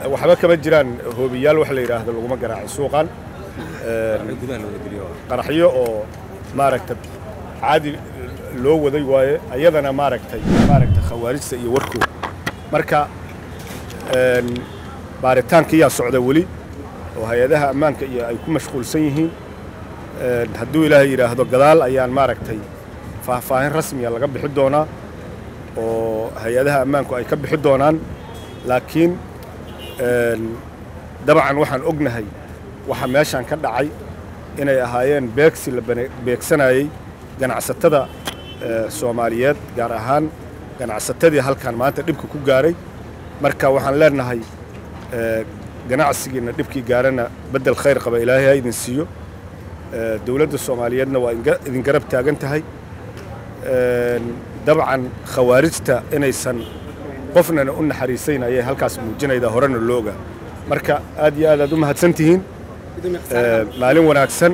waxba kama jiraan hoobiyaal wax la yidhaahdo laguma garaacay suuqan qaraxyo oo maaragta caadi loo waday waaye ayadana maaragtay maaragta khawaarijta iyo warkooda marka baaritaankiyaa socda weli oo hay-adaha ammaanka iyo ay ku mashquulsan yihiin hadduu ilaahay yidhaahdo gadaal ayaan maaragtay faahfaahin rasmiya laga bixi doonaa oo hay-adaha ammaanku ay ka bixi doonaan laakiin dabcan waxaan ognahay waxa meeshaan ka dhacay inay ahaayeen beegsi la beegsanayey ganacsatada soomaaliyeed gaar ahaan ganacsatadii halkan maanta dhibka ku gaaray marka waxaan leenahay ganacsigiina dhibkii gaarana beddel khayr qaba ilaahay ha idin siiyo dowladda soomaaliyeedna waa idin garab taagan tahay dabcan khawaarijta inaysan qofnana u naxariisayn ayay halkaas muujinaydaa horena looga marka aad iyo aad aad u mahadsan tihiin maalin wanaagsan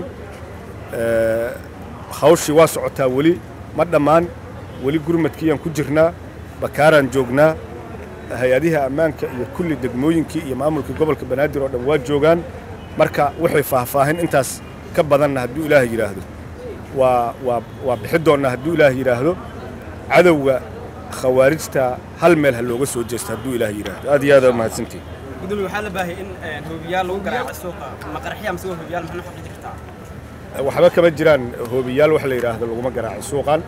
hawshii waa socotaa weli ma dhammaan weli gurmadkiiyaan ku jirnaa bakaaraan joognaa hay-adiha ammaanka iyo kulli degmooyinkii iyo maamulkii gobolka banaadir oo dhan waa joogaan marka waxay faahfaahin intaas ka badanna hadduu ilaah yidhaahdo waa waa waa bixi doonnaa hadduu ilaah yidhaahdo cadowga khawaarijta hal meel ha looga soo jeesto hadduu ilaah yidhaahdo aad iyo aad aa mahadsantihin gudoomiye waxaa la baahiyay in hoobiyaal lagu garaaco suuqa ma qaraxya mise waa hoobiyaal maxaa xaqi jirtaa waxba kama jiraan hoobiyaal wax la yidhaahdo laguma garaacay suuqan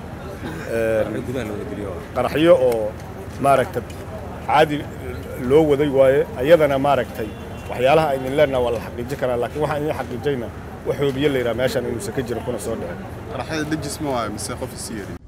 qaraxyo oo maaragta caadi loo waday waaye ayadana maaragtay waxyaalaha aynin leenaha waa la xaqiijin karaa laakiin waxaan idin xaqiijayna wax hoobiye la yidhaha meeshaan inuusan ka jirin kuna soo dhicin qaraxyada dejis ma waayo mise qof isi yeri